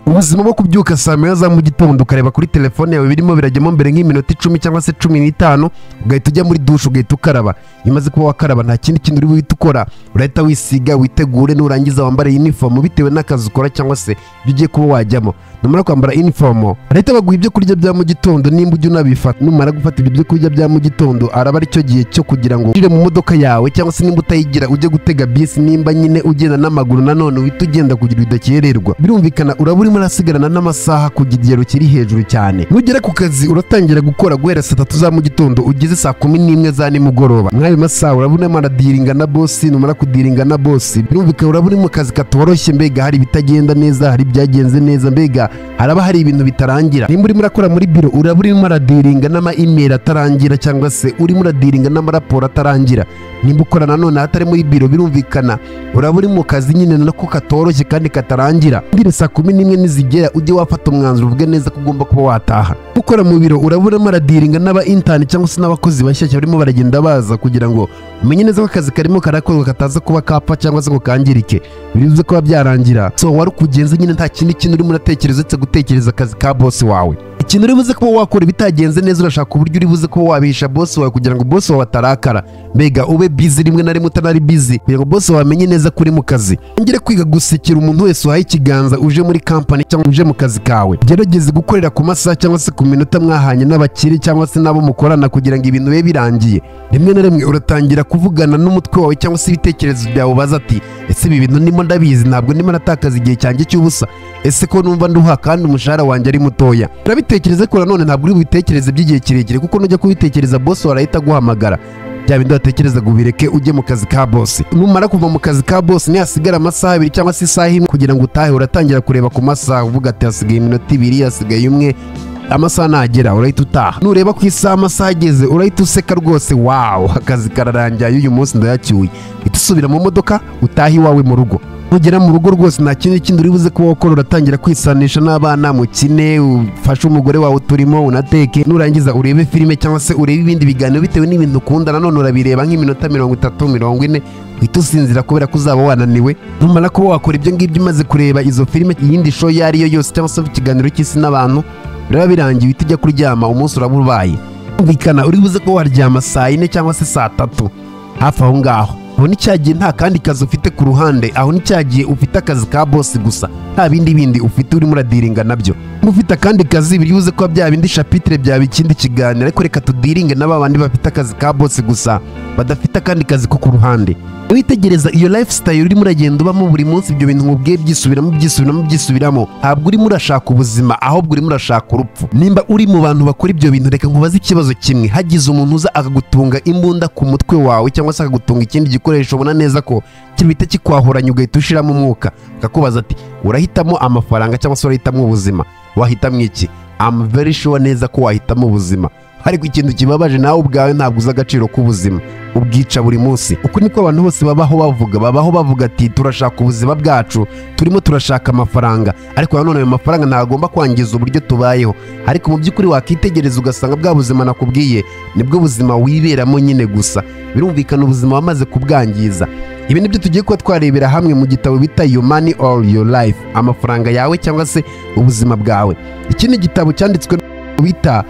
ubuzima bwo kubyuka saa moya za mu gitondo ukareba kuri telefone yawe birimo birajyamo mbere nk'iminota icumi cyangwa se cumi n'itanu ugahita ujya muri dushe ugahita ukaraba iyo umaze kuba wakaraba nta kindi kintu uri buhite ukora urahita wisiga witegure nurangiza wambare inifomu bitewe n'akazi ukora cyangwa se ibyo ugiye kuba wajyamo numara kwambara inifomu barahita baguha ibyo kurya bya mu gitondo nimba ujya unabifata numara gufata ibyo byo kurya bya mu gitondo araba ari cyo gihe cyo kugira ngo ujye mu modoka yawe cyangwa se nimba utayigira ujye gutega bisi nimba nyine ugenda n'amaguru nanone uhita ugenda kugira bidakererwa birumvikana uraba urimo urasigarana n'amasaha ku kigero kiri hejuru cyane nugera ku kazi uratangira gukora guhera saa tatu za mu gitondo ugeze saa kumi n'imwe za nimugoroba mw'ayo masaha uraba urimo aradiringa na bosi numara kudiringa na bosi birumvikana uraba uri mu kazi katoroshye mbega hari ibitagenda neza hari ibyagenze neza mbega haraba hari ibintu bitarangira nimba urimo urakora muri biro uraba urimo uradiringa n'ama email atarangira cyangwa se urimo uradiringa n'amaraporo atarangira nimba ukora nanone ahatari muri biro birumvikana uraba uri mu kazi nyine nako katoroshye kandi katarangira mbere saa kumi n'imwe nizigera ujye wafata umwanzuro uvuge neza ko ugomba kuba wataha ukora mu biro uraba urimo aradiringa n'aba intani cyangwa se n'abakozi bashyashya barimo baragenda baza kugira ngo umenye neza ko akazi karimo karakorwa kataza kuba kapa cyangwa se ngo kangirike bivuze kuba byarangira so wari ukugenza nyine nta kindi kintu urimo uratekereza uretse gutekereza akazi ka bosi wawe ikintu uri buze kuba wakora ibitagenze neza urashaka uburyo uri buze kuba wabihisha bosi wawe kugira ngo bosi wawe atarakara mbega ube bizi rimwe na rimwe utanari bizi kugira ngo bosi wawe amenye neza ko uri mu kazi ongere kwiga gusekera umuntu wese uhaye ikiganza uje muri kampani cyangwa uje mu kazi kawe gerageze gukorera ku masaha cyangwa se ku minota mwahanye n'abakire cyangwa se n'abo mukorana kugira ngo ibintu bibe birangiye rimwe na rimwe uratangira kuvugana n'umutwe wawe cyangwa se ibitekerezo byawe ubaza ati ese ibi bintu ndimo ndabizi ntabwo ndimo natakaza igihe cyanjye cy'ubusa ese ko numva nduha kandi umushahara wanjye ari mutoya urabitekereza ko nanone ntabwo uri bubitekereze by'igihe kirekire kuko nujya kubitekereza bosi warahita aguhamagara bya bindi watekerezaga ubireke ujye mu kazi ka bosi numara kuva mu kazi ka bosi nihasigara amasaha abiri cyangwa se isaha imwe kugira ngo utahe uratangira kureba ku masaha uvuga ati hasigaye iminota ibiri hasigaye umwe amasaha nagera urahita utaha nureba ku isaha amasaha ageze urahita useka rwose wawu akazi kararangiye uyu munsi ndayacyuye uhita usubira mu modoka utaha iwawe mu rugo nugera mu rugo rwose nta kindi kindi uri buze kuba wakora uratangira kwisanisha n'abana mukine ufashe umugore wawe uturimo unateke nurangiza urebe filime cyangwa se urebe ibindi biganiro bitewe n'ibintu ukunda nanone urabireba nk'iminota mirongo itatu mirongo ine uhita usinzira kubera ko uzaba wananiwe numara kuba wakora ibyo ngibyo umaze kureba izo filime iyindi show iyo ari yo yose cyangwa se ikiganiro cy'isi n'abantu biraba birangiye uhita ujya kuryama umunsi uraba ubaye kumvikana uri buze kuba waryama saa yine cyangwa se saa tatu hafi aho ngaho ubu ni cya gihe nta kandi kazi ufite ku ruhande aho ni cya gihe ufite akazi ka bosi gusa nta bindi bindi ufite urimo uradiringa nabyo niba ufite akandi kazi biri buze kuba bya bindi shapitire byaba ikindi kiganiro ariko reka tudiringe n'aba bandi bafite akazi ka bosi gusa badafite akandi kazi ko ku ruhande witegereza iyo lifestyle urimo uragenda ubamo buri munsi ibyo bintu nkubwiye byisubiramo byisubiramo byisubiramo ntabwo urimo urashaka ubuzima ahubwo urimo urashaka urupfu nimba uri mu bantu bakora ibyo bintu reka nkubaze ikibazo kimwe hagize umuntu uza akagutunga imbunda ku mutwe wawe cyangwa se akagutunga ikindi gikoresho ubona neza ko kibita kikwahoranye ugahita ushiramo umwuka akakubaza ati urahitamo amafaranga cyangwa se urahitamo ubuzima wahitamo iki I'm very sure neza ko wahitamo ubuzima ariko ikintu kibabaje nawe ubwawe ntabwo uzi agaciro k'ubuzima ubwica buri munsi uku niko abantu bose babaho bavuga babaho bavuga ati turashaka ubuzima bwacu turimo turashaka amafaranga ariko nanone ayo mafaranga ntagomba kwangiza uburyo tubayeho ariko mu by'ukuri wakitegereza ugasanga bwa buzima nakubwiye nibwo buzima wiberamo nyine gusa birumvikana ubuzima wamaze kubwangiza ibi nibyo tugiye kuba twarebera hamwe mu gitabo bita yo mani or your life amafaranga yawe cyangwa se ubuzima bwawe ikindi gitabo cyanditswe bita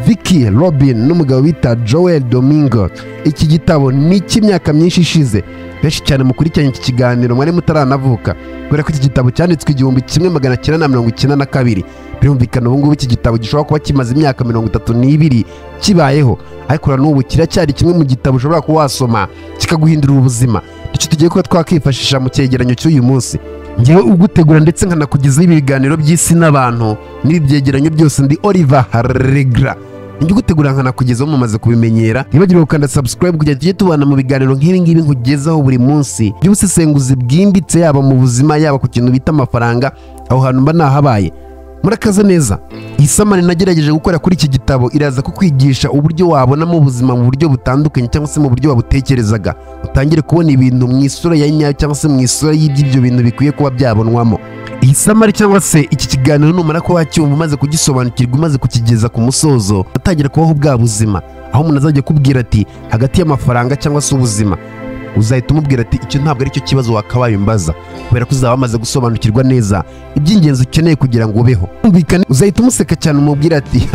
Vicky Robin n'umugabo bita Joel Domingo iki gitabo ni icy'imyaka myinshi ishize benshi cyane mukurikiranye iki kiganiro mwari mutaranavuka kubera ko iki gitabo cyanditswe igihumbi kimwe magana cyenda na mirongo icyenda na kabiri birumvikana ubu ngubu iki gitabo gishobora kuba kimaze imyaka mirongo itatu n'ibiri kibayeho ariko na n'ubu kiracyari kimwe mu gitabo ushobora kuba wasoma kikaguhindurira ubuzima icyo tugiye kuba twakwifashisha mu cyegeranyo cy'uyu munsi ngewe ugutegura ndetse nkanakugezaho ibiganiro by'isi n'abantu n'ibi byegeranyo byose ndi Oliver Regra njye ugutegura nkanakugezaho mumaze kubimenyera ntibagire gukanda subscribe kugira tujye tubana mu biganiro nk'ibi ngibi nkugezaho buri munsi by'ubusesenguzi bwimbitse yaba mu buzima yaba ku kintu bita amafaranga aho hantu mba nahabaye murakaza neza iyi samani nagerageje gukora kuri iki gitabo iraza kukwigisha uburyo wabonamo ubuzima mu buryo butandukanye cyangwa se mu buryo wabutekerezaga utangire kubona ibintu mu isura ya nyayo cyangwa se mu isura y'iby'ibyo bintu bikwiye kuba byabonwamo iyi samari cyangwa se iki kiganiro numara ko wacyumva umaze kugisobanukirwa umaze kukigeza ku musozo utangira kubaho bwa buzima aho umuntu azajya akubwira ati hagati y'amafaranga cyangwa se ubuzima uzahita umubwira ati icyo ntabwo ari cyo kibazo wakabaye umbaza kubera ko uzaba wamaze gusobanukirwa neza iby'ingenzi ukeneye kugira ngo ubeho Kumvikane, uzahita umuseka cyane umubwira ati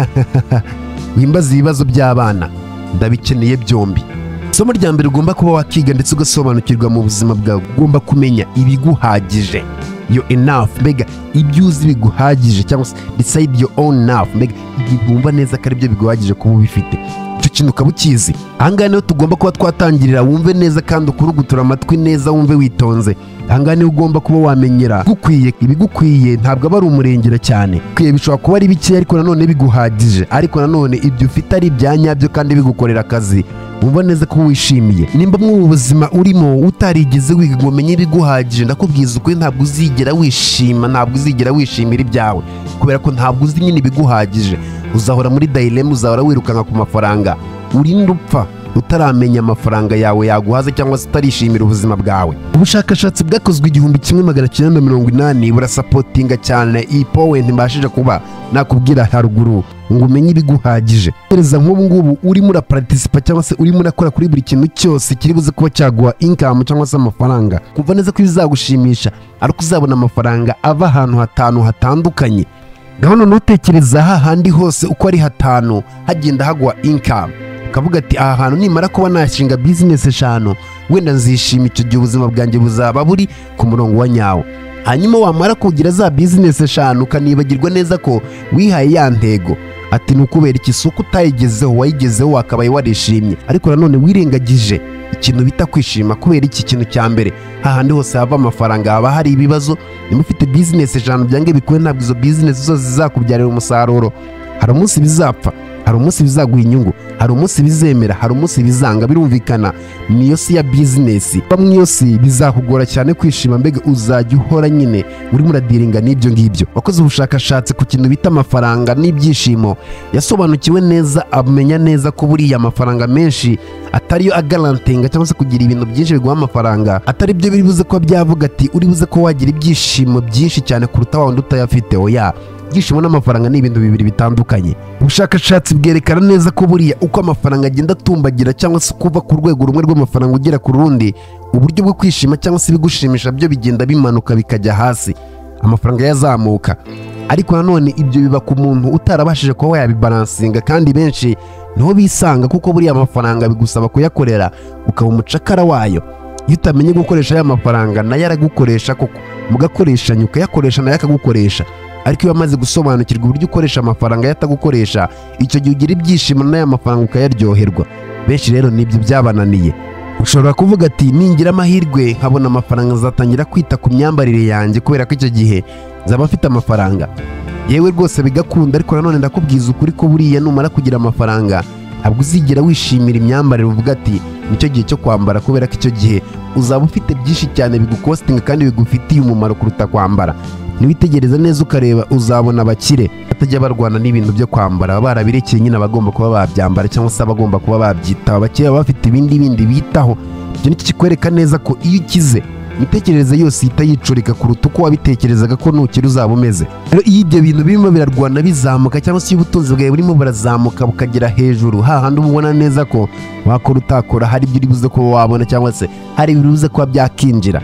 wimbaza ibibazo by'abana ndabikeneye byombi isomo rya mbere ugomba kuba wakiga ndetse ugasobanukirwa mu buzima bwawe ugomba kumenya ibiguhagije yo enough mbega ibyo uzi biguhagije cyangwa se decide your own enough mbega igihe wumva neza ko ari byo biguhagije kuba ubifite icyo kintu ukaba ukizi ahangaha niho tugomba kuba twatangirira wumve neza kandi ukurugutura amatwi neza wumve witonze ahangaha niho ugomba kuba wamenyera gukwiye ibigukwiye ntabwo aba ari umurengera cyane bikwiye bishobora kuba ari bike ariko nanone biguhagije ariko nanone ibyo ufite ari ibya nyabyo kandi bigukorera akazi wumva neza ko wishimiye nimba mwubu buzima urimo utarigeze wiga ngo umenye ibiguhagije ndakubwiza ukuri ntabwo uzigera wishima ntabwo uzigera wishimira ibyawe kubera ko ntabwo uzi nyine ibiguhagije uzahora muri dayiremu uzahora wirukanka ku mafaranga urinde upfa utaramenya amafaranga yawe yaguhaza cyangwa se utarishimira ubuzima bwawe ubushakashatsi bwakozwe igihumbi kimwe magana cyenda mirongo inani burasapotinga cyane iyi powenti mbashije kuba nakubwira haruguru ngo umenye ibiguhagije gereza nk'ubu ngubu urimo uraparatisipa cyangwa se urimo urakora kuri buri kintu cyose kiri buze kuba cyaguha inkamu cyangwa se amafaranga kumva neza ko bizagushimisha ariko uzabona amafaranga ava ahantu hatanu hatandukanye gahunda ntutekereza hahandi hose uko ari hatanu hagenda hagwa inkamu ukavuga ati aha hantu nimara kuba nashinga bizinesi eshanu wenda nzishima icyo gihe ubuzima bwanjye buzaba buri ku murongo wa nyawo hanyuma wamara kugira za bizinesi eshanu ukanibagirwa neza ko wihaye ya ntego ati ni ukubera iki si uko utayigezeho wayigezeho wakabaye warishimye ariko nanone wirengagije ikintu bita kwishima kubera iki kintu cya mbere hahandi hose hava amafaranga haba hari ibibazo niba ufite bizinesi eshanu byange bikuwe ntabwo izo bizinesi zose zizakubyarira umusaruro hari umunsi bizapfa hari umunsi bizaguha inyungu hari umunsi bizemera hari umunsi bizanga birumvikana niyo si ya bizinesi kuba mu iyo si bizakugora cyane kwishima mbega uzajya uhora nyine urimo uradiringa n'ibyo ngibyo wakoze ubushakashatsi ku kintu bita amafaranga n'ibyishimo yasobanukiwe neza amenya neza ko buriya amafaranga menshi atariyo agarantinga cyangwa se kugira ibintu byinshi biguha amafaranga atari byo biri buze kuba byavuga ati uri buze ko wagira ibyishimo byinshi cyane kuruta wa wundi utayafite oya ibyishimo n'amafaranga ni ibintu bibiri bitandukanye ubushakashatsi bwerekana neza ko buriya uko amafaranga agenda atumbagira cyangwa se kuva ku rwego rumwe rw'amafaranga ugera ku rundi uburyo bwo kwishima cyangwa se ibigushimisha byo bigenda bimanuka bikajya hasi amafaranga yazamuka ariko nanone ibyo biba ku muntu utarabashije kuba wayabibaransinga kandi benshi niho bisanga kuko buriya amafaranga bigusaba kuyakorera ukaba umucakara wayo iyo utamenye gukoresha aya mafaranga nayo aragukoresha koko mugakoreshanya ukayakoresha nayo akagukoresha ariko iyo wamaze gusobanukirwa uburyo ukoresha amafaranga yatagukoresha icyo gihe ugira ibyishimo n'aya mafaranga ukayaryoherwa benshi rero nibyo byabananiye ushobora kuvuga ati ningira amahirwe nkabona amafaranga nzatangira kwita ku myambarire yanjye kubera ko icyo gihe nzaba mfite amafaranga yewe rwose bigakunda ariko nanone ndakubwiza ukuri ko buriya numara kugira amafaranga ntabwo uzigera wishimira imyambarire uvuga ati nicyo gihe cyo kwambara kubera ko icyo gihe uzaba ufite byinshi cyane bigukostinga kandi bigufitiye umumaro kuruta kwambara niwitegereza neza ukareba uzabona abakire batajya barwana n'ibintu byo kwambara baba barabirekeye nyine abagomba kuba babyambara cyangwa se abagomba kuba babyitaho abakire baba bafite ibindi bindi bitaho ibyo nicyo kikwereka neza ko iyo ukize imitekerereze yose ihita yicurika kuruta uko wabitekerezaga ko nukiri uzaba umeze rero iyo ibyo bintu birimo birarwana bizamuka cyangwa se iyo ubutunzi bwawe burimo burazamuka bukagera hejuru hahandi uba ubona neza ko wakora utakora hari ibyo uri buze kuba wabona cyangwa se hari ibiri buze kuba byakinjira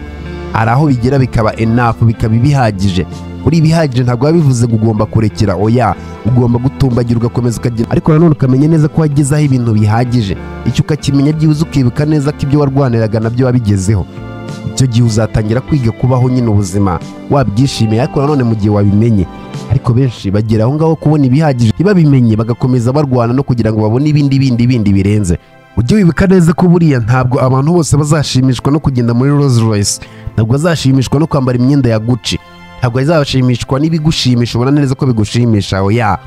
hari aho bigera bikaba enafu bikaba ibihagije uri ibihagije ntabwo biba bivuze ngo ugomba kurekera oya ugomba gutumbagira ugakomeza ukagenda ariko nanone ukamenya neza ko wagezeho ibintu bihagije icyo ukakimenya byibuze ukibuka neza ko ibyo warwaniraga nabyo wabigezeho icyo gihe uzatangira kwiga kubaho nyine ubuzima wabyishimiye ariko nanone mu gihe wabimenye ariko benshi bagera aho ngaho kubona ibihagije ntibabimenye bagakomeza barwana no kugira ngo babone ibindi bindi bindi birenze ujye wibuka neza ko buriya ntabwo abantu bose bazashimishwa no kugenda muri Rolls Royce ntabwo bazashimishwa no kwambara imyenda ya Gucci ntabwo bazashimishwa n'ibigushimisha ubona neza ko bigushimisha oya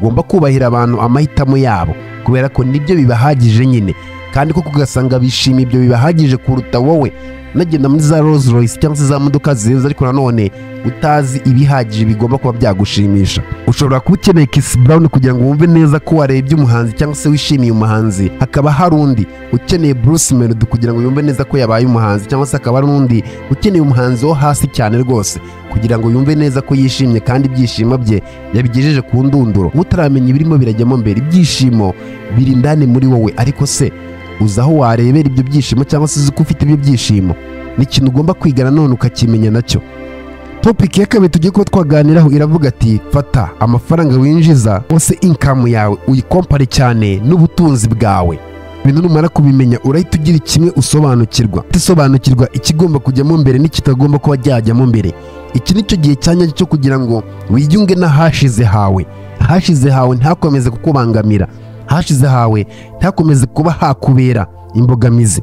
ugomba kubahira abantu amahitamo yabo kubera ko nibyo bibahagije nyine kandi koko ugasanga bishima ibyo bibahagije kuruta wowe unagenda muri za Rolls Royce cyangwa se za modoka zirenze ariko nanone utazi ibihagije bigomba kuba byagushimisha ushobora kuba ukeneye Kiss Brown kugira ngo wumve neza ko warebye umuhanzi cyangwa se wishimiye umuhanzi hakaba hari undi ukeneye Bruce Melody kugira ngo yumve neza ko yabaye umuhanzi cyangwa se hakaba hari undi ukeneye umuhanzi wo hasi cyane rwose kugira ngo yumve neza ko yishimye kandi ibyishimo bye yabigejeje ku ndunduro utaramenya ibirimo birajyamo mbere ibyishimo biri indani muri wowe ariko se uzi aho warebera ibyo byishimo cyangwa se uzi ko ufite ibyo byishimo ni ikintu ugomba kwiga nanone ukakimenya nacyo topiki ya kabiri tugiye kuba twaganiraho iravuga ati fata amafaranga winjiza wose inkamu yawe uyikompare cyane n'ubutunzi bwawe ibintu numara kubimenya urahita ugira kimwe usobanukirwa utisobanukirwa ikigomba kujyamo mbere n'ikitagomba kuba cyajyamo mbere iki ni cyo gihe cya nyacyo cyo kugira ngo wiyunge n'ahashize hawe ahashize hawe ntakomeze kukubangamira ahashize hawe ntakomeze kuba hakubera imbogamizi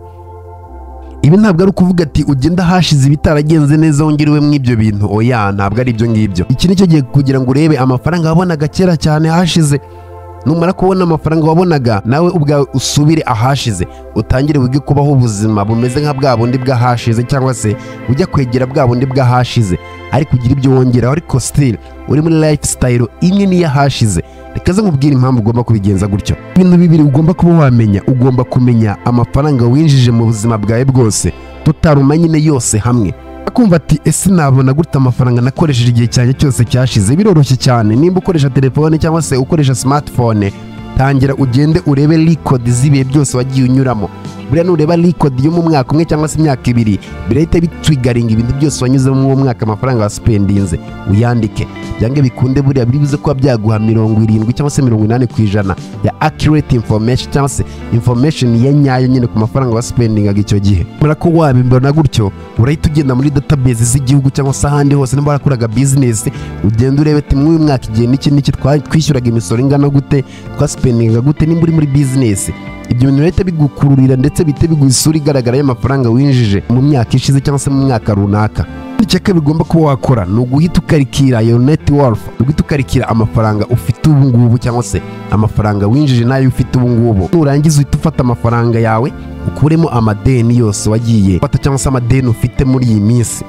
ibi ntabwo ari ukuvuga ati ugenda hashize ibitaragenze neza wongere ube muri ibyo bintu oya ntabwo ari ibyo ngibyo iki ni cyo gihe kugira ngo urebe amafaranga wabonaga kera cyane hashize numara kubona amafaranga wabonaga nawe ubwawe usubire ahashize utangire wige kubaho ubuzima bumeze nka bwa bundi bw'ahashize cyangwa se ujya kwegera bwa bundi bw'ahashize ariko ugira ibyo wongeraho ariko sitiri uri muri lifestyle imwe n'iy'ahashize reka ze nkubwire impamvu ugomba kubigenza gutyo ibintu bibiri ugomba kuba wamenya ugomba kumenya amafaranga winjije mu buzima bwawe bwose tutaruma nyine yose hamwe akumva ati ese nabona gute amafaranga nakoresheje igihe cyanjye cyose cyashize biroroshye cyane nimba ukoresha telefone cyangwa se ukoresha smartphone tangira ugende urebe record z'ibihe byose wagiye unyuramo buriya nureba record yo mu mwaka umwe cyangwa se imyaka ibiri birahita bitwigaringa ibintu byose wanyuzemo muri uwo mwaka amafaranga wasipendinze uyandike byange bikunde buriya biri bize kuba byaguha mirongo irindwi cyangwa se mirongo inani ku ijana ya accurate information cyangwa se information ya nyayo nyine ku mafaranga wasipendingaga icyo gihe mara ko wabimbona gutyo urahita ugenda muri database z'igihugu cyangwa se ahandi hose niba warakoraga business ugenda urebe ati muri uyu mwaka igihe n'iki n'iki twa- twishyuraga imisoro ingana gute twasipendingaga gute nimba uri muri business ibyo bintu bihita bigukururira ndetse bihita biguha isura igaragara y'amafaranga winjije mu myaka ishize cyangwa se mu mwaka runaka icyaka bigomba kuba wakora ni uguhita ukarikira your net worth uguhita ukarikira amafaranga ufite ubu ngubu cyangwa se amafaranga winjije n'ayo ufite ubu ngubu nurangiza uhita ufata amafaranga yawe ukuremo amadeni yose wagiye ufata cyangwa se amadeni ufite muri iyi minsi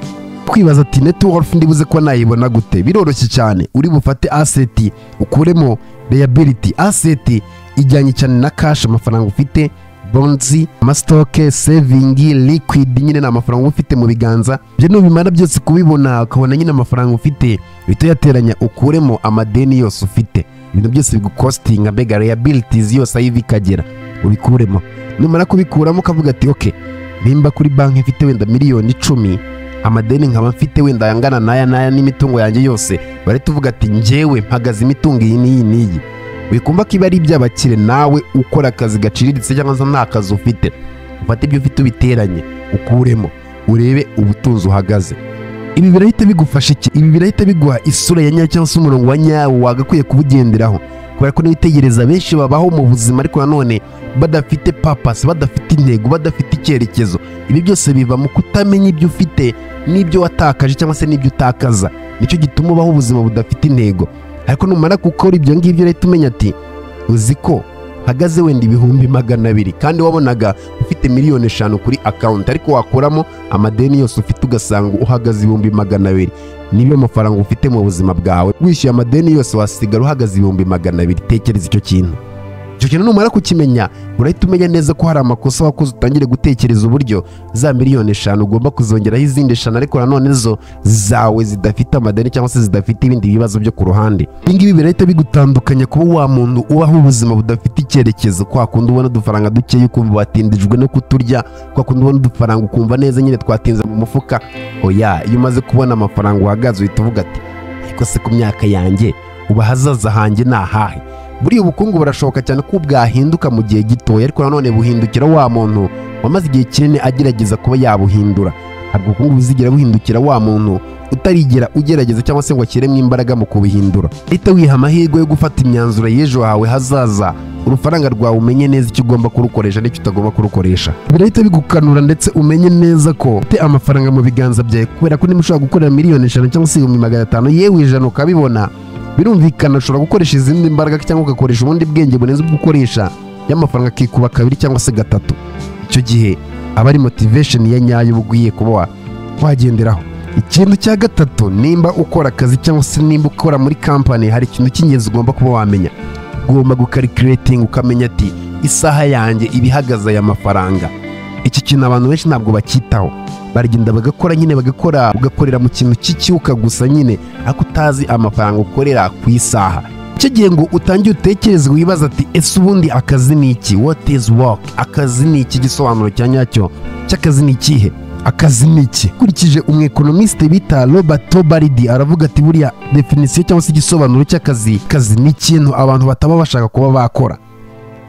kwibaza ati net worth ndibuze ko nayibona gute biroroshye cyane uri bufate aseti ukuremo liability aseti ijyanye cyane na cash amafaranga ufite bonzi amasitoke sevingi liquid nyine ni amafaranga uba ufite mu biganza ibyo nubimara byose kubibona ukabona nyine amafaranga ufite uhita uyateranya ukuremo amadeni yose ufite ibintu byose bigukostinga mbega liabilities yose ayiva ikagera ubikuremo numara kubikuramo ukavuga ati ok nimba kuri banki mfite wenda miliyoni icumi amadeni nkaba mfite wenda yangana n'aya n'aya n'imitungo yanjye yose barahita uvuga ati njyewe mpagaze imitungo iyi n'iyi n'iyi wikumva ko iba ari iby'abakire nawe ukora akazi gaciriritse cyangwa se nta kazi ufite ufate ibyo ufite ubiteranye ukuremo urebe ubutunzi uhagaze ibi birahita bigufasha iki ibi birahita biguha isura ya nyayo cyangwa se umurongo wa nyawo wagakwiye kubugenderaho kubera ko nibitegereza benshi babaho mu buzima ariko nanone badafite papasi badafite intego badafite icyerekezo ibi byose biva mu kutamenya ibyo ufite n'ibyo watakaje cyangwa se n'ibyo utakaza nicyo gituma ubaho ubuzima budafite intego ariko numara gukora ibyo ngibyo urahita umenya ati uzi ko hagaze wenda ibihumbi magana abiri kandi wabonaga ufite miliyoni eshanu kuri akawunti ariko wakuramo amadeni yose ufite ugasanga uhagaze ibihumbi magana abiri niyo mafaranga ufite mu buzima bwawe wishyuye amadeni yose wasigara uhagaze ibihumbi magana abiri tekereza icyo kintu icyo kintu numara kukimenya urahita umenya neza ko hari amakosa wakoze utangire gutekereza uburyo za miliyoni eshanu ugomba kuzongeraho izindi eshanu ariko nanone zo zawe zidafite amadeni cyangwa se zidafite ibindi bibazo byo ku ruhande ibi ngibi birahita bigutandukanya kuba wa muntu ubaho ubuzima budafite icyerekezo kwa kundi ubona udufaranga dukeya ukumva watindijwe no kuturya kwa kundi ubona udufaranga ukumva neza nyine twatinze mu mufuka oya iyo umaze kubona amafaranga uhagaze uhita uvuga ati ariko se ku myaka yanjye ubu ahazaza hanjye ni ahahe buriya ubukungu burashoboka cyane ko bwahinduka mu gihe gitoya ariko nanone buhindukira wa muntu wamaze igihe kinini agerageza kuba yabuhindura ntabwo ubukungu buzigera buhindukira wa muntu utarigera ugerageza cyangwa se ngo ashyiremo imbaraga mu kubuhindura uhita wiha amahirwe yo gufata imyanzuro y'ejo hawe hazaza urufaranga rwawe umenye neza icyo ugomba kurukoresha n'icyo utagomba kurukoresha birahita bigukanura ndetse umenye neza ko ufite amafaranga mu biganza byawe kubera ko niba ushobora gukorera miliyoni eshanu cyangwa se ibihumbi magana atanu yewe ijana ukabibona birumvikana ushobora gukoresha izindi mbaraga cyangwa ugakoresha ubundi bwenge burenze ubwo ukoresha y'amafaranga akikuba kabiri cyangwa se gatatu icyo gihe aba ari motivation ya nyayo uba ugiye kuba wagenderaho ikintu cya gatatu nimba ukora akazi cyangwa se nimba ukora muri kampani hari ikintu cy'ingenzi ugomba kuba wamenya ugomba gukarikirating ukamenya ati isaha yanjye iba ihagaze aya mafaranga iki kintu abantu benshi ntabwo bacyitaho baragenda bagakora nyine bagakora ugakorera mu kintu cy'ikiwuka gusa nyine ariko utazi amafaranga ukorera ku isaha kigiye ngo utangiye utekereze wibaza ati ese ubundi akazi ni iki what is work akazi ni iki igisobanuro cya nyacyo cy'akazi ni ikihe akazi ni iki ukurikije umwekonomisite bita robert baridi aravuga ati buriya definisiyo cyangwa se igisobanuro cy'akazi kazi ni ikintu abantu bataba bashaka kuba bakora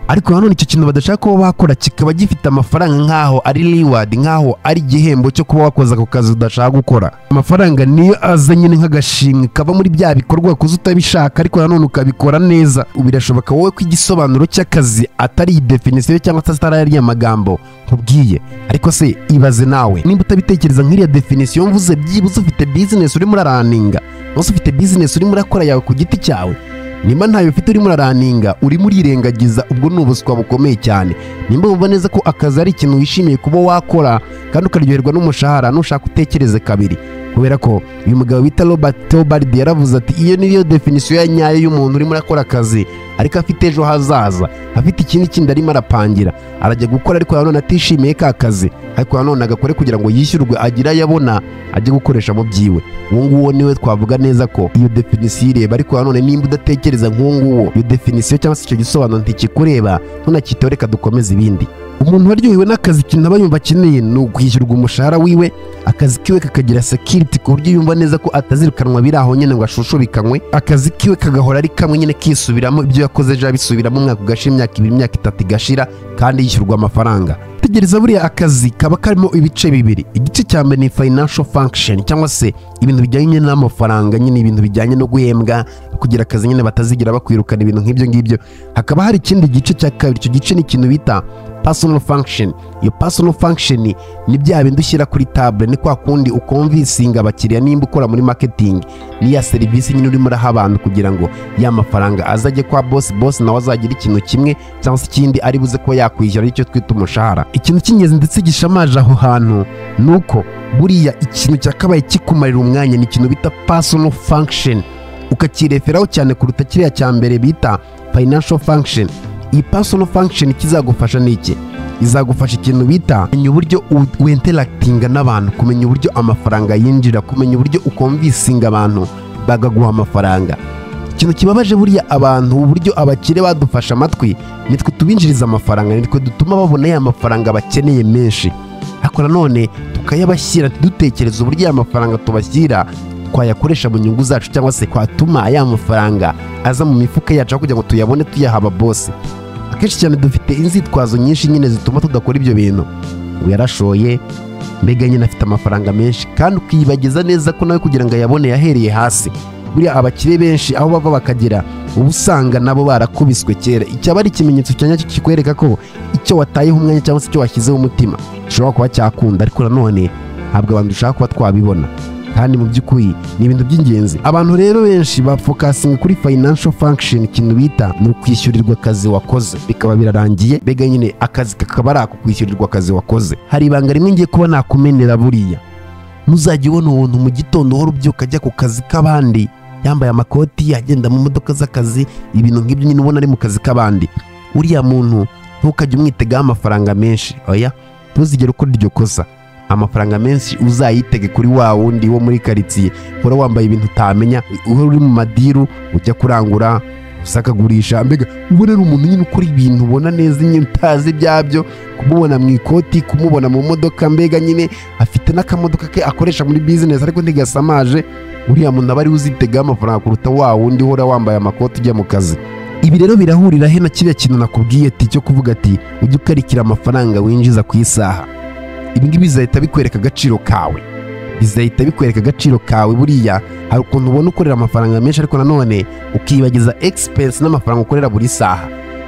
ariko nanone icyo kintu badashaka kuba bakora kikaba gifite amafaranga nk'aho ari reward nk'aho ari igihembo cyo kuba wakoze ako kazi udashaka gukora amafaranga niyo aza nyine nk'agashimwe kava muri bya bikorwa wakoze utabishaka ariko nanone ukabikora neza birashoboka wowe ko igisobanuro cy'akazi atari iyi definisiyo cyangwa se atari ariya magambo nkubwiye ariko se ibaze nawe nimba utabitekereza nk'iriya definisiyo mvuze byibuze ufite bizinesi urimo uraraninga umunsi ufite bizinesi urimo urakora yawe ku giti cyawe nimba ntayo ufite urimo uraraninga urimo urirengagiza ubwo ni ubuswa bukomeye cyane nimba wumva neza ko akazi ari ikintu wishimiye kuba wakora kandi ukaryoherwa n'umushahara nushaka utekereze kabiri kubera ko uyu mugabo bita robert teobald yaravuze ati iyo niyo definisiyo ya nyayo y'umuntu urimo urakora akazi ariko afite ejo hazaza afite ikindi kindi arimo arapangira arajya gukora ariko nanone atishimiye ka kazi ariko nanone agakore kugira ngo yishyurwe agire ayo abona ajye gukoresha mu byiwe uwo nguwo niwe twavuga neza ko iyo definisiyo ireba ariko nanone nimba udatekereza nk'uwo nguwo iyo definisiyo cyangwa se icyo gisobanuro ntikikureba ntunakiteho reka dukomeze ibindi umuntu waryohewe n'akazi ikintu aba yumva akeneye ni ukwishyurwa umushahara wiwe akazi kiwe kakagira sekiriti ku buryo yumva neza ko atazirukanwa biri aho nyine ngo ashushubikanywe akazi kiwe kagahora ari kamwe nyine kisubiramo ibyo yakoze ejo abisubiramo umwaka ugashira imyaka ibiri imyaka itatu igashira kandi yishyurwa amafaranga tegereza buriya akazi kaba karimo ibice bibiri igice cya mbere ni financial function cyangwa se ibintu bijyanye n'amafaranga nyine ibintu bijyanye no guhembwa kugira akazi nyine batazigira bakwirukana ibintu nk'ibyo ngibyo hakaba hari ikindi gice cya kabiri icyo gice ni ikintu bita personal function iyo personal function ni bya bindi ushyira kuri table ni kwa kundi ukomvisinga abakiriya nimba ukora muri marketing n'iya serivisi nyine urimo uraha abantu kugira ngo ya mafaranga azajye kwa boss boss nawe azagira ikintu kimwe cyangwa se ikindi ari buze kuba yakwishyura aricyo twita umushahara ikintu cy'ingenzi ndetse gishamaje aho hantu ni uko buriya ikintu cyakabaye kikumarira umwanya ni ikintu bita personal function ukakireferaho cyane kuruta kiriya cya mbere bita financial function iyi personal function ikizagufasha ni iki izagufasha ikintu bita kumenya uburyo wenterakitinga n'abantu kumenya uburyo amafaranga yinjira kumenya uburyo ukomvisinga abantu bagaguha amafaranga ikintu kibabaje buriya abantu uburyo abakire badufashe amatwi nitwe tubinjiriza amafaranga nitwe dutuma babona ya mafaranga bakeneye menshi ariko nanone tukayabashyira ntidutekereze uburyo ya mafaranga tubashyira twayakoresha mu nyungu zacu cyangwa se twatuma ya mafaranga aza mu mifuka yacu aho kugira ngo tuyabone tuyaha ababosi akenshi cyane dufite inzitwazo nyinshi nyine zituma tudakora ibyo bintu ngo yarashoye mbega nyine afite amafaranga menshi kandi ukiyibagiza neza ko nawe kugira ngo ayabone yahereye hasi buriya abakire benshi aho bava bakagera uba usanga nabo barakubiswe kera icyaba ari ikimenyetso cya nyacyo kikwereka ko icyo watayeho umwanya cyangwa se icyo washyizeho umutima gishobora kuba cyakunda ariko nanone ntabwo abantu dushaka kuba twabibona kandi mu by'ukuri ni ibintu by'ingenzi abantu rero benshi bafokasinga kuri financial function ikintu bita ni ukwishyurirwa akazi wakoze bikaba birarangiye mbega nyine akazi kakaba ari ako kwishyurirwa akazi wakoze hari ibanga rimwe ngiye kuba nakumenera buriya ntuzajya ubona umuntu mu gitondo uhora ubyuka ajya ku kazi k'abandi yambaye amakoti agenda mu modoka z'akazi ibintu nk'ibyo nyine ubona ari mu kazi k'abandi uriya muntu ntukajye umwitegaho amafaranga menshi oya ntuzigere ukora iryo kosa amafaranga menshi uzayitege kuri wa wundi wo muri karitsiye uhora wambaye ibintu utamenya uhora uri mu madiru ujya kurangura usakagurisha mbega ubona ari umuntu nyine ukora ibintu ubona neza nyine utazi ibyabyo kumubona mu ikoti kumubona mu modoka mbega nyine afite n'akamodoka ke akoresha muri bizinesi ariko ntigasamaje uriya muntu aba ari uzitegaho amafaranga kuruta wa wundi uhora wambaye amakoti ujya mu kazi ibi rero birahurira he na kiriya kintu nakubwiye ati cyo kuvuga ati ujye ukarikira amafaranga winjiza ku isaha ibingibi bizahita bikwereka agaciro kawe bizahita bikwereka agaciro kawe buriya hari ukuntu ubona ukorera amafaranga menshi ariko nanone ukibagiza egispesi n'amafaranga ukorera buri saha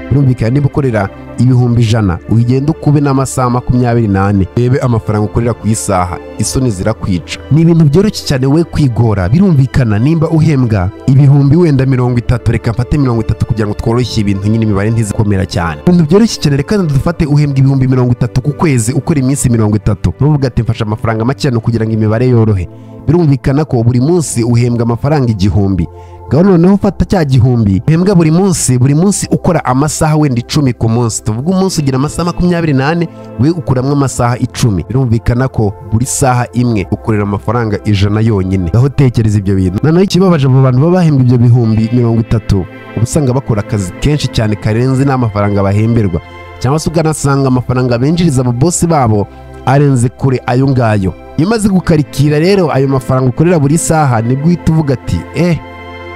birumvikana niba ukorera ibihumbi ijana ugenda ukube n'amasaha makumyabiri n'ane rebe amafaranga ukorera ku isaha isoni zirakwica ni ibintu byoroshye cyane we kwigora birumvikana nimba uhembwa ibihumbi wenda mirongo itatu reka mfate mirongo itatu kugira ngo tworoshye ibintu nyine imibare ntizikomera cyane ibintu byoroshye cyane reka dufate uhembwa ibihumbi mirongo itatu ku kwezi ukora iminsi mirongo itatu n'uvuga ati mfashe amafaranga make kugira ngo imibare yorohe birumvikana ko buri munsi uhembwa amafaranga igihumbi gahunda noneho ufata cya gihumbi uhembwa buri munsi buri munsi ukora amasaha wenda icumi ku munsi tuvuga umunsi ugira amasaha makumyabiri n'ane we ukuramo amasaha icumi birumvikana ko buri saha imwe ukorera amafaranga ijana yonyine aho utekereza ibyo bintu noneho ikibabaje abo bantu baba bahembwa ibyo bihumbi mirongo itatu uba usanga bakora akazi kenshi cyane karenze n'amafaranga bahemberwa cyangwa se ukanasanga amafaranga binjiriza ababosi babo arenze kure ayo ngayo iyo umaze gukarikira rero ayo mafaranga ukorera buri saha nibwo uhita uvuga ati eh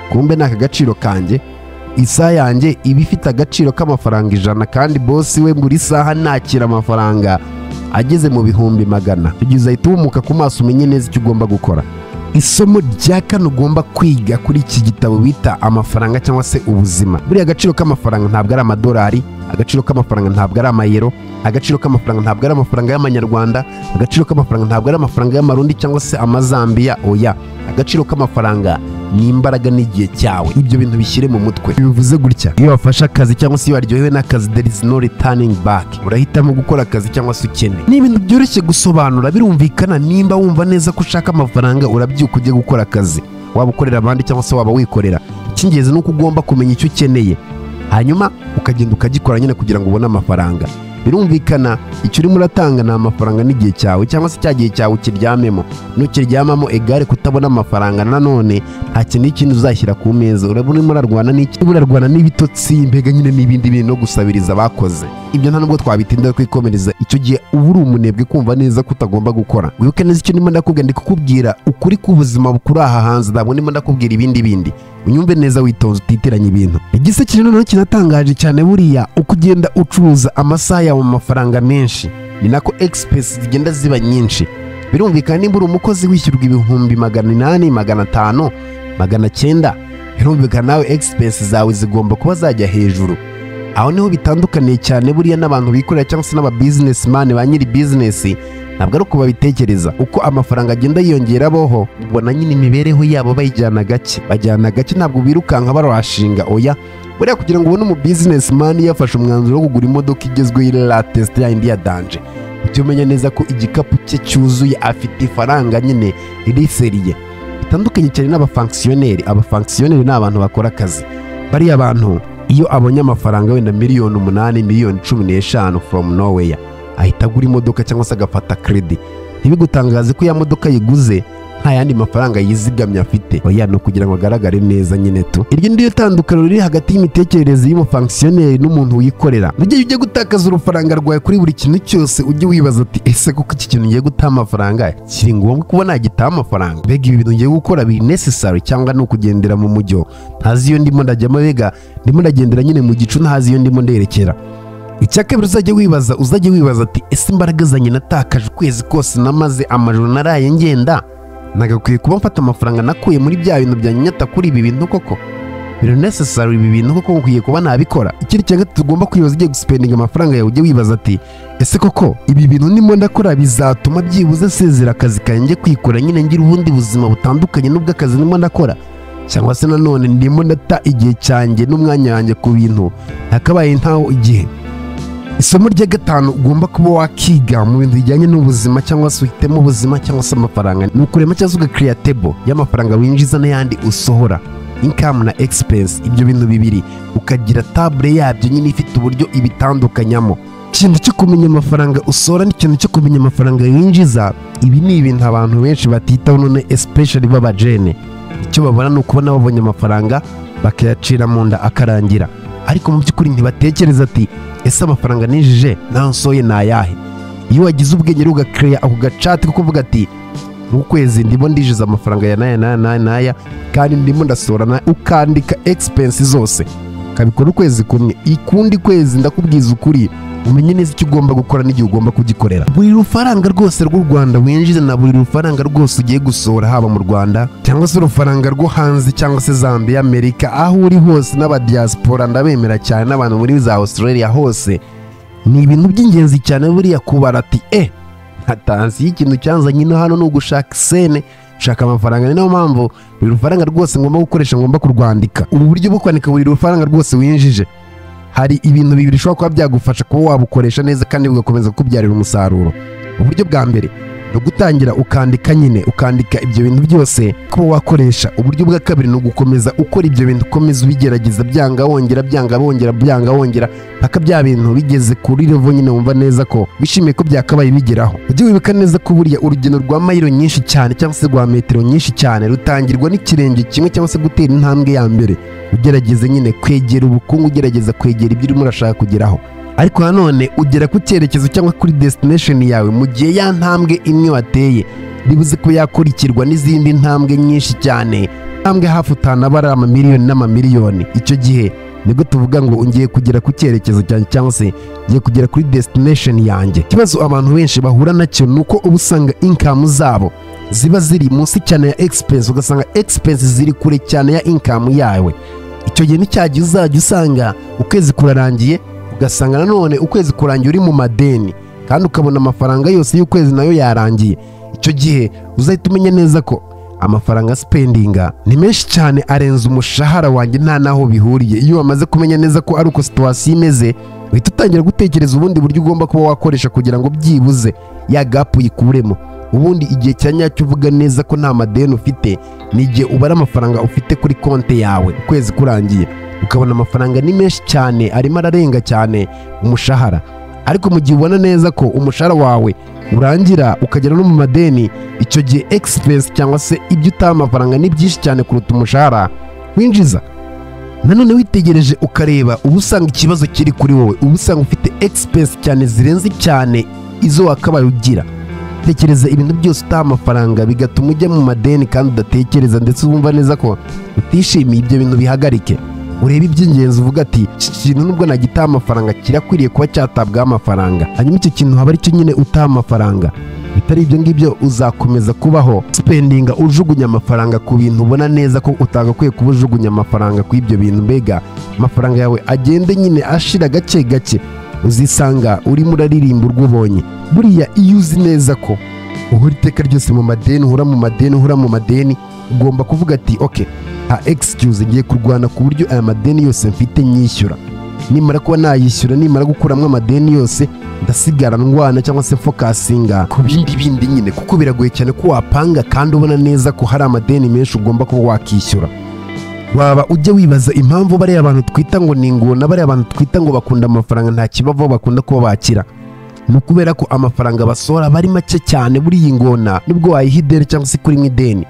kumbe ni aka gaciro kanjye isaha yanjye iba ifite agaciro k'amafaranga ijana kandi bosi we buri saha nakira amafaranga ageze mu bihumbi magana kugeza ahita uhumuka ku maso umenye neza icyo ugomba gukora isomo rya kane ugomba kwiga kuri iki gitabo bita amafaranga cyangwa se ubuzima buriya agaciro k'amafaranga ntabwo ari amadolari agaciro k'amafaranga ntabwo ari amayero agaciro k'amafaranga ntabwo ari amafaranga y'amanyarwanda agaciro k'amafaranga ntabwo ari amafaranga y'amarundi cyangwa se amazambiya oya agaciro k'amafaranga ni imbaraga n'igihe cyawe ibyo bintu bishyire mu mutwe bivuze gutya iyo wafashe akazi cyangwa se iyo waryohewe n'akazi there is no returning back urahitamo gukora akazi cyangwa se ukene ni ibintu byoroshye gusobanura birumvikana nimba wumva neza ko ushaka amafaranga urabyuka ujye gukora akazi waba ukorera abandi cyangwa se waba wikorera icy'ingenzi ni uko ugomba kumenya icyo ukeneye hanyuma ukagenda ukagikora nyine kugira ngo ubone amafaranga birumvikana icyo urimo uratanga ni amafaranga n'igihe cyawe cyangwa se cya gihe cyawe ukiryamemo nukiryamamo egare kutabona amafaranga nanone nta kintu n'ikindi uzashyira ku meza uraba urimo urarwana n'iki urimo urarwana n'ibitotsi mbega nyine n'ibindi bintu no gusabiriza bakoze ibyo nta nubwo twabitindaho kwikomereza icyo gihe uba uri umunebwe kumva neza ko utagomba gukora wibuke neza icyo ndimo ndakubwira ndi kukubwira ukuri k'ubuzima bukuri aha hanze ntabwo ndimo ndakubwira ibindi bindi unyumve neza witonze utitiranya ibintu igice kiri noneho kinatangaje cyane buriya uko ugenda ucuruza amasaha yawe mu mafaranga menshi ni nako egisipesi zigenda ziba nyinshi birumvikana nimba uri umukozi wishyurwa ibihumbi magana inani magana atanu magana cyenda birumvikana nawe egisipesi zawe zigomba kuba zajya hejuru aho niho bitandukaniye cyane buriya n'abantu bikorera cyangwa se n'ababizinesimani ba nyiri bizinesi ntabwo ari uko babitekereza uko amafaranga agenda yiyongera boho ubona nyine imibereho yabo bayijyana gake bajyana gake ntabwo birukanka barashinga oya buriya kugira ngo ubone umu bizinesimani yafashe umwanzuro wo kugura imodoka igezweho iri latesite ya indi ya danje ujye umenya neza ko igikapu cye cyuzuye afite ifaranga nyine riri seriye bitandukanye cyane n'abafangisiyoneri abafangisiyoneri ni abantu bakora akazi bariya bantu iyo abonye amafaranga wenda miliyoni umunani miliyoni cumi n'eshanu foromu noweya ahita agura imodoka cyangwa se agafata kredi ntibigutangaze ko ya modoka yiguze nta yandi mafaranga yizigamye afite oya ni ukugira ngo agaragare neza nyine tu iryo ni ryo tandukaniro riri hagati y'imitekerereze y'umufangisiyoneri n'umuntu wikorera ntujye ujye gutakaza urufaranga rwawe kuri buri kintu cyose ujye wibaza ati ese kuko iki kintu ngiye gutaha amafaranga kiri ngombwa kuba nagitaha amafaranga mbega ibi bintu ngiye gukora biri necessary cyangwa ni ukugendera mu mujyo ntazi iyo ndimo ndajyamo bega ndimo ndagendera nyine mu gicu ntazi iyo ndimo nderekera icya kabiri uzajya wibaza uzajya wibaza ati ese imbaraga zanjye natakaje ukwezi kose namaze amajoro naraye ngenda nagakwiye kuba mfata amafaranga nakuye muri bya bintu bya nyata kuri ibi bintu koko biro necessary ibi bintu koko nkwiye kuba nabikora ikindi cya gatatu ugomba kwibaza ugiye gusipendinga amafaranga yawe ujye wibaza ati ese koko ibi bintu ndimo ndakora bizatuma byibuze asezera akazi kanjye kwikora nyine ngira ubundi buzima butandukanye n'ubw'akazi ndimo ndakora cyangwa se nanone ndimo ndata igihe cyanjye n'umwanya wanjye ku bintu hakabaye ntaho igihe isomo rya gatanu ugomba kuba wakiga mu bintu bijyanye n'ubuzima cyangwa se uhitemo ubuzima cyangwa se amafaranga ni ukurema cyangwa se ugakiriya tebo y'amafaranga winjiza n'ayandi usohora inkamu na egispesi ibyo bintu bibiri ukagira tabure yabyo nyine ifite uburyo ibitandukanyamo ikintu cyo kumenya amafaranga usohora n'ikintu cyo kumenya amafaranga winjiza ibi ni ibintu abantu benshi batitaho none especially b'abajene icyo babona ni ukubona babonye amafaranga bakayacira mu nda akarangira ariko mu by'ukuri ntibatekereza ati ese amafaranga ninjije nsoye ni ayahe iyo wagize ubwenge ugakereya ako gacati ko kuvuga ati mu kwezi ndimo ndinjiza amafaranga ya naya naya naya naya kandi ndimo ndasorana ukandika egipensi zose ukabikora ukwezi kumwe ikundi kwezi ndakubwiza ukuri umenye neza icyo ugomba gukora n'igihe ugomba kugikorera buri rufaranga rwose rw'u rwanda winjiza na buri rufaranga rwose ugiye gusohora haba mu rwanda cyangwa se urufaranga rwo hanze cyangwa se zambia amerika aho uri hose n'abadiyasipora ndabemera cyane n'abantu muri za australia hose ni ibintu by'ingenzi cyane buriya kubara ati e ntatansiyo ikintu cyanzanye no hano ni ugushaka isene shaka amafaranga ni nayo mpamvu buri rufaranga rwose ngomba gukoresha ngomba kurwandika ubu buryo bwo kwandika buri rufaranga rwose winjije hari ibintu bibiri ushobora kuba byagufasha kuba wabukoresha neza kandi bugakomeza kukubyarira umusaruro uburyo bwa mbere ni ugutangira ukandika nyine ukandika ibyo bintu byose kuba wakoresha uburyo bwa kabiri ni ugukomeza ukora ibyo bintu ukomeza ubigerageza byanga wongera byanga wongera byanga wongera mpaka bya bintu bigeze kuri revo nyine wumva neza ko wishimiye ko byakabaye bigeraho ujye wibuka neza ko buriya urugendo rwa mayiro nyinshi cyane cyangwa se rwa metero nyinshi cyane rutangirwa n'ikirenge kimwe cyangwa se gutera intambwe ya mbere ugerageze nyine kwegera ubukungu ugerageza kwegera ibyo urimo urashaka kugeraho ariko nanone ugera ku cyerekezo cyangwa kuri desitinesheni yawe mu gihe ya ntambwe imwe wateye bibuze ko yakurikirwa n'izindi ntambwe nyinshi cyane intambwe hafi utanabara amamiliyoni n'amamiliyoni icyo gihe nibwo tuvuga ngo ngiye kugera ku cyerekezo cyanjye cyangwa se ngiye kugera kuri desitinesheni yanjye ikibazo abantu benshi bahura nacyo ni uko uba usanga inkamu zabo ziba ziri munsi cyane ya egispesi ugasanga egispesi ziri kure cyane ya inkamu yawe icyo gihe nicyagihe uzajya usanga ukwezi kurarangiye ugasanga nanone ukwezi kurangiye uri mu madeni kandi ukabona amafaranga yose y'ukwezi nayo yarangiye icyo gihe uzahita umenya neza ko amafaranga sipendinga ni menshi cyane arenze umushahara wanjye nta n'aho bihuriye iyo wamaze kumenya neza ko ari uko situwasiyo imeze uhita utangira gutekereza ubundi buryo ugomba kuba wakoresha kugira ngo byibuze ya gapu uyikuremo ubundi igihe cya nyacyo uvuga neza ko nta madeni ufite ni igihe ubara amafaranga ufite kuri konti yawe ukwezi kurangiye ukabona amafaranga ni menshi cyane arimo ararenga cyane umushahara ariko mu gihe ubona neza ko umushahara wawe urangira ukagera no mu madeni icyo gihe egispesi cyangwa se ibyo utaha amafaranga ni byinshi cyane kuruta umushahara winjiza nanone witegereje ukareba uba usanga ikibazo kiri kuri wowe uba usanga ufite egispesi cyane zirenze cyane izo wakabaye ugira tekereza ibintu byose utaha amafaranga bigatuma ujya mu madeni kandi udatekereza ndetse wumva neza ko utishimiye ibyo bintu bihagarike urebe iby'ingenzi uvuga ati iki kintu nubwo nagitaha amafaranga kirakwiriye kuba cyatabwaho amafaranga hanyuma icyo kintu haba aricyo nyine utaha amafaranga bitari ibyo ngibyo uzakomeza kubaho sipendinga ujugunya amafaranga ku bintu ubona neza ko utagakwiye kuba ujugunya amafaranga ku ibyo bintu mbega amafaranga yawe agende nyine ashira gake gake uzisanga urimo uraririmba urwo ubonye buriya iyo uzi neza ko uhora iteka ryose mu madeni uhora mu madeni uhora mu madeni ugomba kuvuga ati oke nta egisikuzi ngiye kurwana ku buryo aya madeni yose mfite nyishyura nimara kuba nayishyura nimara gukuramo amadeni yose ndasigara ndwana cyangwa se fokasinga ku bindi bindi nyine kuko biragoye cyane ko wapanga kandi ubona neza ko hari amadeni menshi ugomba kuba wakishyura waba ujya wibaza impamvu bariya abantu twita ngo ni ingona bariya abantu twita ngo bakunda amafaranga nta kibavaho bakunda kuba bakira ni ukubera ko amafaranga basohora aba ari make cyane buriya ingona nibwo wayiha ideni cyangwa se kuri ideni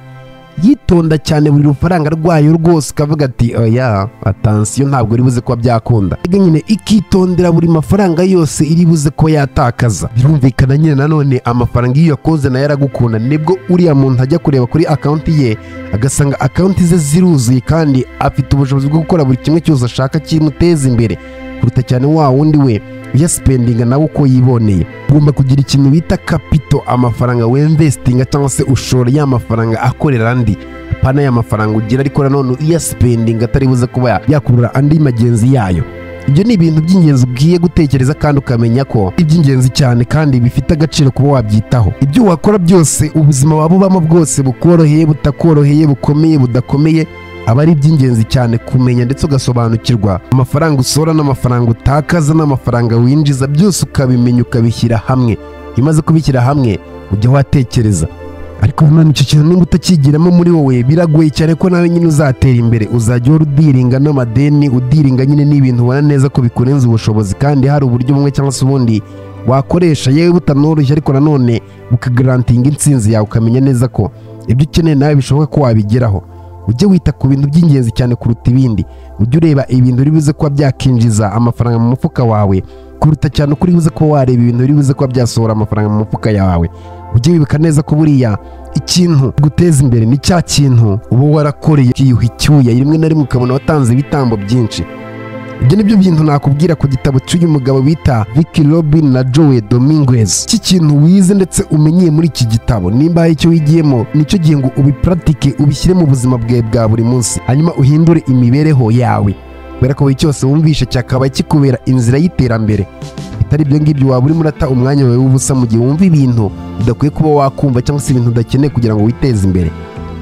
yitonda cyane buri rufaranga rwayo rwose ukavuga ati oya atansiyo ntabwo iri buze kuba byakunda Mbega nyine ikitondera buri mafaranga yose iri buze kuba yatakaza birumvikana nyine nanone amafaranga iyo uyakoze nayo aragukunda nibwo uriya muntu ajya kureba kuri akawunti ye agasanga akawunti ze ziruzuye kandi afite ubushobozi bwo gukora buri kimwe cyose ashaka kimuteza imbere kuruta cyane wa wundi we uyasipendinga nawe uko yiboneye ugomba kugira ikintu bita kapito amafaranga wemvesitinga cyangwa se ushora ya mafaranga akorera andi apana ya mafaranga ugira ariko nanone uyasipendinga atari buze kuba yakurura andi magenzi yayo ibyo ni ibintu by'ingenzi ugiye gutekereza kandi ukamenya ko ari iby'ingenzi cyane kandi bifite agaciro kuba wabyitaho ibyo wakora byose ubuzima waba ubamo bwose bukoroheye butakoroheye bukomeye budakomeye aba ari iby'ingenzi cyane kumenya ndetse ugasobanukirwa amafaranga usohora n'amafaranga utakaza n'amafaranga winjiza byose ukabimenya ukabishyira hamwe iyo umaze kubishyira hamwe ujya watekereza ariko nanone icyo kintu nimba utakigiramo muri wowe biragoye cyane ko nawe nyine uzatera imbere uzajya uhora udiringa n'amadeni udiringa nyine n'ibintu ubona neza ko bikurenza ubushobozi kandi hari uburyo bumwe cyangwa se ubundi wakoresha yewe butanoroshye ariko nanone bukagarantinga insinzi yawe ukamenya neza ko ibyo ukeneye nawe bishoboka ko wabigeraho ujye wita ku bintu by'ingenzi cyane kuruta ibindi ujye ureba ibintu uri buze kuba byakinjiza amafaranga mu mufuka wawe kuruta cyane uko uri buze kuba wareba ibintu uri buze kuba byasohora amafaranga mu mufuka yawe ujye wibuka neza ko buriya ikintu guteza imbere ni cya kintu uba warakoreye ukiyuha icyuya rimwe na rimwe ukabona watanze ibitambo byinshi ibyo ni byo bintu nakubwira ku gitabo cy'uyu mugabo bita Ricky Robin na Joe Dominguez iki kintu wize ndetse umenyeye muri iki gitabo nimba hari icyo wigiyemo nicyo gihe ngo ubipuratike ubishyire mu buzima bwawe bwa buri munsi hanyuma uhindure imibereho yawe kubera ko buri cyose wumvishe cyakaba kikubera inzira y'iterambere bitari ibyo ngibyo waba urimo urata umwanya wawe w'ubusa mu gihe wumva ibintu udakwiye kuba wakumva cyangwa se ibintu udakeneye kugira ngo witeze imbere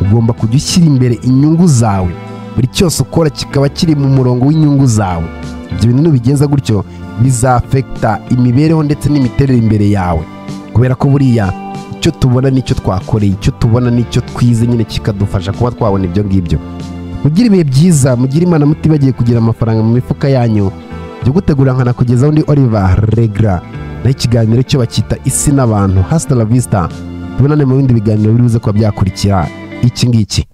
ugomba kujya ushyira imbere inyungu zawe buri cyose ukora kikaba kiri mu murongo w'inyungu zawe ibyo bintu nubigenza gutyo bizafekita imibereho ndetse n'imiterere imbere yawe kubera ko buriya icyo tubona n'icyo twakoreye icyo tubona n'icyo twize nyine kikadufasha kuba twabona ibyo ngibyo mugire ibihe byiza mugire imana mutibagiye kugira amafaranga mu mifuka yanyu byo gutegura nkana kugeza undi oliva regra naho ikiganiro cyo bakita isi n'abantu hasita la vista tubonane mu bindi biganiro biri buze kuba byakurikira iki ngiki